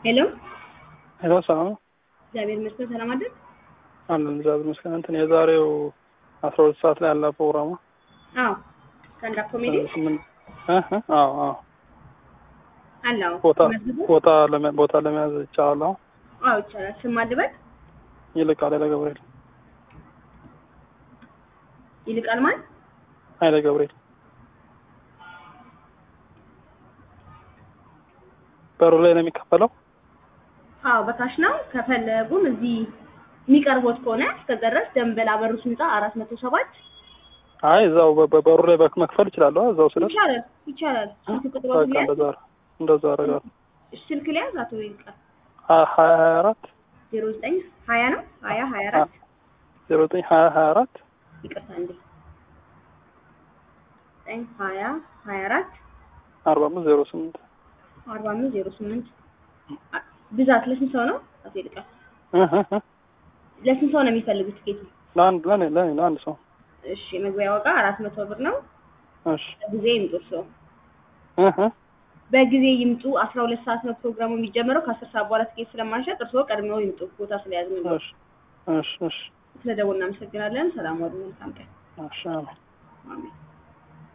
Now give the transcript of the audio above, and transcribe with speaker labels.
Speaker 1: ሄሎ
Speaker 2: ሄሎ ሰላም ነው
Speaker 1: እግዚአብሔር ይመስገን ሰላም አይደል?
Speaker 2: አለን እግዚአብሔር ይመስገን። እንትን የዛሬው አስራ ሁለት ሰዓት ላይ ያለ ፕሮግራሙ
Speaker 1: አዎ ስታንድ አፕ ኮሜዲ
Speaker 2: ስምንት እ እ አዎ አዎ
Speaker 1: አለ። አዎ
Speaker 2: ቦታ
Speaker 1: መዝግቡ።
Speaker 2: ቦታ ለመ ቦታ ለመያዝ ይቻላል። አዎ
Speaker 1: አዎ ይቻላል። ስም አልበል
Speaker 2: ይልቃል ኃይለ ገብርኤል
Speaker 1: ይልቃል ማን
Speaker 2: ኃይለ ገብርኤል በሩ ላይ ነው የሚከፈለው።
Speaker 1: አዎ በካሽ ነው። ከፈለጉም እዚህ የሚቀርቦት ከሆነ እስከዛ ድረስ ደንበል አበሩስ ህንጻ አራት መቶ ሰባት
Speaker 2: አይ እዛው በ- በ- በሩ ላይ በክ- መክፈል እችላለሁ። እዛው ስለ
Speaker 1: ይቻላል ይቻላል። ስልክ ቁጥሩ
Speaker 2: በቃ
Speaker 1: ሊያዝ
Speaker 2: እንደዛ እንደዛ አደርጋለሁ።
Speaker 1: ስልክ ሊያዝ አቶ ይልቃል
Speaker 2: ሀያ ሀያ ሀያ አራት
Speaker 1: ዜሮ ዘጠኝ ሀያ ነው ሀያ ሀያ አራት
Speaker 2: ዜሮ ዘጠኝ ሀያ ሀያ አራት
Speaker 1: ይቅርታ እንዴ ዘጠኝ ሀያ ሀያ አራት
Speaker 2: አርባ አምስት ዜሮ ስምንት
Speaker 1: አርባ አምስት ዜሮ ስምንት ብዛት ለስንት ሰው ነው አቶ ይልቃል?
Speaker 2: እ እ እ
Speaker 1: ለስንት ሰው ነው የሚፈልጉት ቲኬቱ?
Speaker 2: ለአንድ ለኔ ለኔ ለአንድ ሰው
Speaker 1: እሺ የመግቢያ ዋጋ አራት መቶ ብር ነው።
Speaker 2: እሺ
Speaker 1: በጊዜ ይምጡ እርስዎ
Speaker 2: እ እ
Speaker 1: በጊዜ ይምጡ። አስራ ሁለት ሰዓት ነው ፕሮግራሙ የሚጀምረው። ከአስር ሰዓት በኋላ ትኬት ስለማንሸጥ እርስዎ ቀድመው ይምጡ። ቦታ ስለያዝን ነው።
Speaker 2: እሺ እሺ እሺ
Speaker 1: ስለደወልን እናመሰግናለን። ሰላም ዋሉ። መልካም ቀን።
Speaker 2: እሺ አሜን።
Speaker 1: አሜን።